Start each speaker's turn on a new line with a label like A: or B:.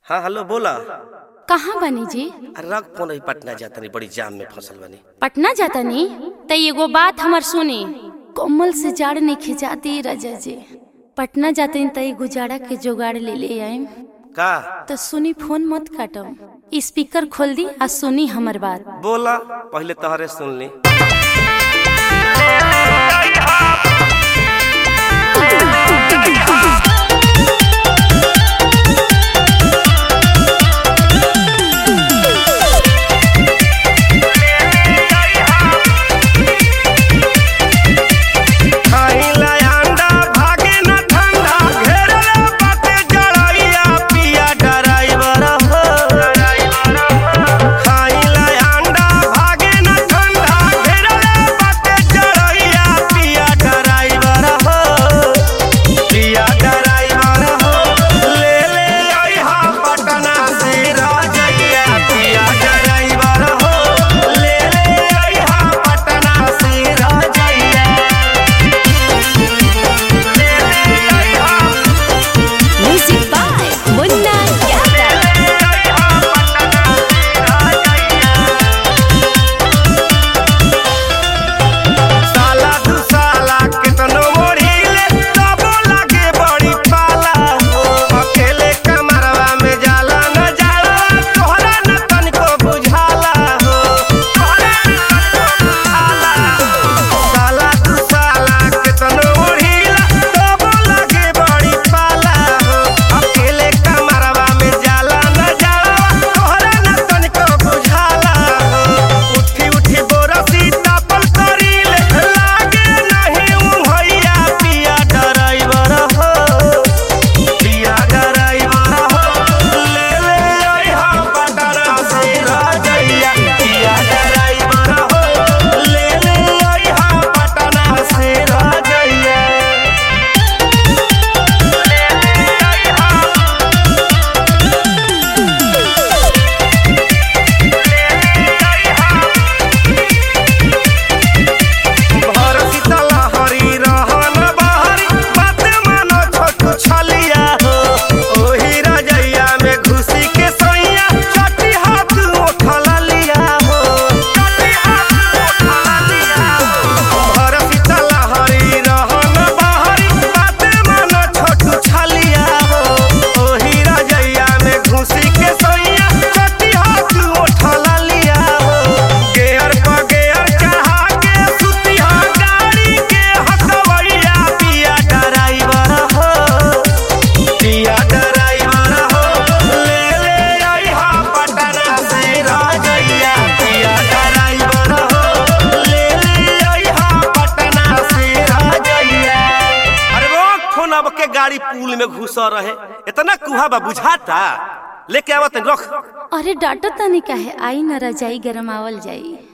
A: हाँ हेलो बोला
B: कहाँ बनी जी
A: अरे रख फोन अभी पटना जाता नहीं बड़ी जाम में फसल बनी
B: पटना जाता नी त एगो बात हमर सुनी कोमल से जाड़ नहीं खिंचाती राजा जी पटना जाते त एगो जाड़ा के जुगाड़ ले ले आइम
A: का
B: तो सुनी फोन मत काटम स्पीकर खोल दी आ सुनी हमर बात
A: बोला पहले तोहरे सुन ली खाइला अंडा भागे न ठंडा घेरले बाटे जड़ैया पिया ड्राइवर हो खाइला अंडा भागे न ठंडा घेरले बाटे जड़ैया पिया ड्राइवर हो पिया ड्राइवर हो ले ले आइहा पटना से राजैया पिया ड्राइवर हो ले ले आइहा पटना से राजैया
B: म्यूजिक बाय मुन्ना यादव
A: साला दू साला केतनो मोड़ीले तबो लागे बड़ी पाला हो अकेले कमरवा में जाला न जाला तोहरा न तनिको बुझाला हो तोहरा न तनिको बुझाला साला दू साला केतनो मोड़ीला तबो लागे बड़ी पाला हो अकेले कमरवा में जाला न जाला तोहरा न तनिको बुझाला हो उठी उठी बोरसी तापल करीले लागे नहीं उहैया पिया ड्राइवर हो पिया ड्राइवर हो ले ले आइहा पटना से राजैया पिया ड्राइवर हो ले ले आइहा पटना से राजैया ले ले आइहा भरती तला हरी रहन बहरी बात मानो छोटू छलिया हो ओही रजैया में घुसी के सैया चटी हाथ उठला लिया हो चटी हाथ उठला लिया हो भरती तला हरी रहन बहरी बात मानो छोटू छलिया हो ओही रजैया में घुसी के सैया चटी हाथ उठला लिया हो गेयर पर गेयर चढ़ा के सुतिहा गाड़ी के हथवैया पिया ड्राइवर हो पिया ड्राइवर हो ले ले आइहा पटना से राजैया पिया ड्राइवर हो ले ले आइहा पटना से राजैया अरे रोक फोन अब के गाड़ी पुल में घुसा रहे इतना कुहा बा बुझाता लेके आवत रख
B: अरे डाटा तनी काहे आई न रजाई गरमावल जाई